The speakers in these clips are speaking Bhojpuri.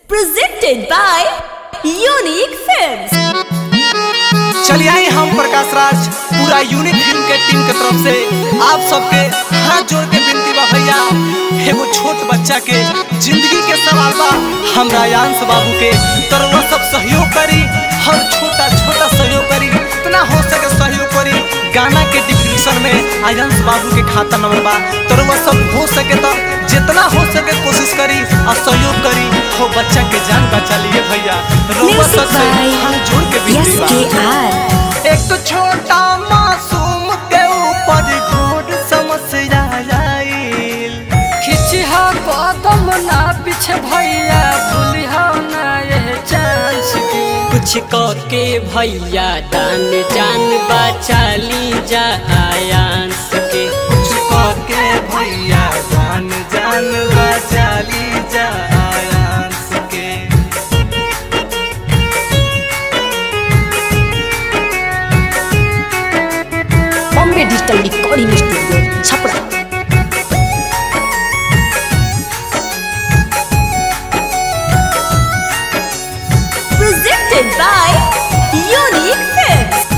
presented by Unique Films. चलिए आइए हम प्रकाश राज पूरा यूनिक फिल्म के टीम के तरफ से आप सबके हाथ जोड़ के विनती बा भैया एगो छोट बच्चा के जिंदगी के सवाल बा हमरा यांश बाबू के तरवा सब सहयोग करी हर छोटा छोटा सहयोग करी इतना हो सके सहयोग करी गाना के डिस्क्रिप्शन में आयांश बाबू के खाता नंबर बा तरवा सब हो सके तो जितना हो सके कोशिश करी और सहयोग करी हो बच्चा के जान बचा लिए भैया रउआ Music सबसे हाथ जोड़ के by विनती बा SKR. एक तो छोटा मासूम के ऊपर घोर समस्या आइल खिचिहा कदम ना पीछे भैया भूलिहा ना यह चांस के कुछ के भैया दान जान बचा ली जा आयांस के कुछ के भैया जान जान बचा ली जा आयांस के Bombay Digital Recording Studio, Chapra. Presented by Unique Films.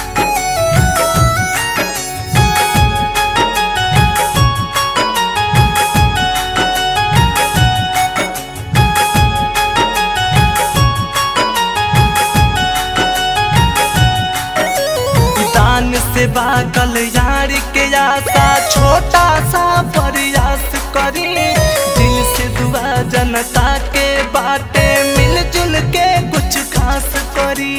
दान से बागल यार के आशा छोटा सा प्रयास करी दिल से दुआ जनता के बाटे मिलजुल के कुछ खास करी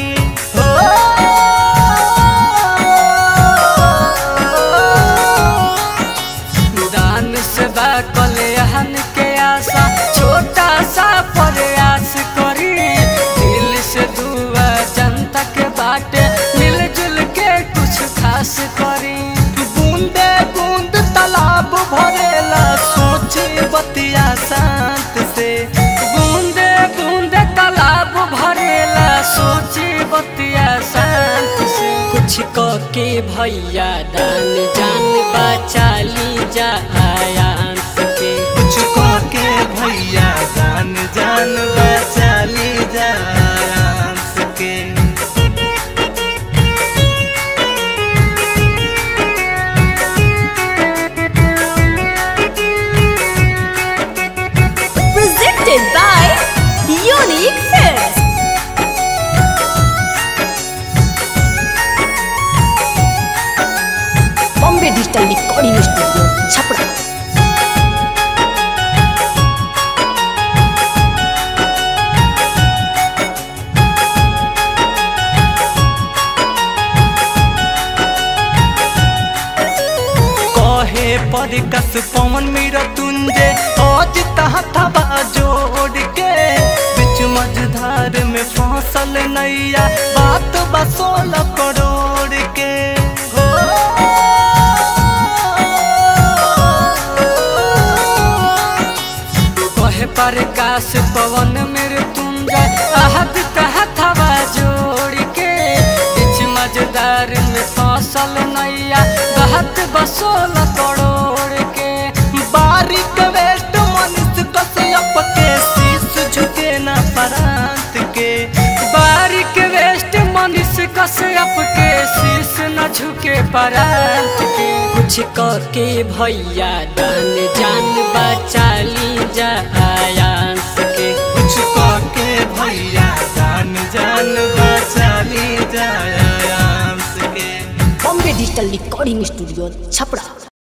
दान से बाकल हन के आशा छोटा सा प्रयास करी दिल से दुआ जनता के बाटे मिलजुल के कुछ खास करी बूंदे बूंद तालाब भरेला सोचे बतिया शांत से बूंदे बूंदे तालाब भरेला सोची बतिया शांत से कुछ क के भैया दान जान बचा ली जा आयांस के कुछ को के भैया जान जान बचा ली जा आयांस के Presented by Unique Films. Bombay Digital Recording Studio, Chapra. कहे पर कस पवन मेरा तुंजे आज तहथवा जोड़ के बिच मझधार में फसल नैया बात बसोल करोड़ के हो कहे पर काश पवन मेरे तुम जा आहद कहत हवा जोड़ के बीच मजदार में फसल नैया बहत बसोल करोड़ के बारीक वेट मनुष्य कश्यप के शीश झुके न परांत के बारीक वेस्ट मनुष्य कश्यप के शीश न झुके परांत के कुछ क के भैया दान जान बचा ली जा आयांस के कुछ को के भैया जान जान बचा ली जायांस के Bombay Digital Recording Studio, Chapra.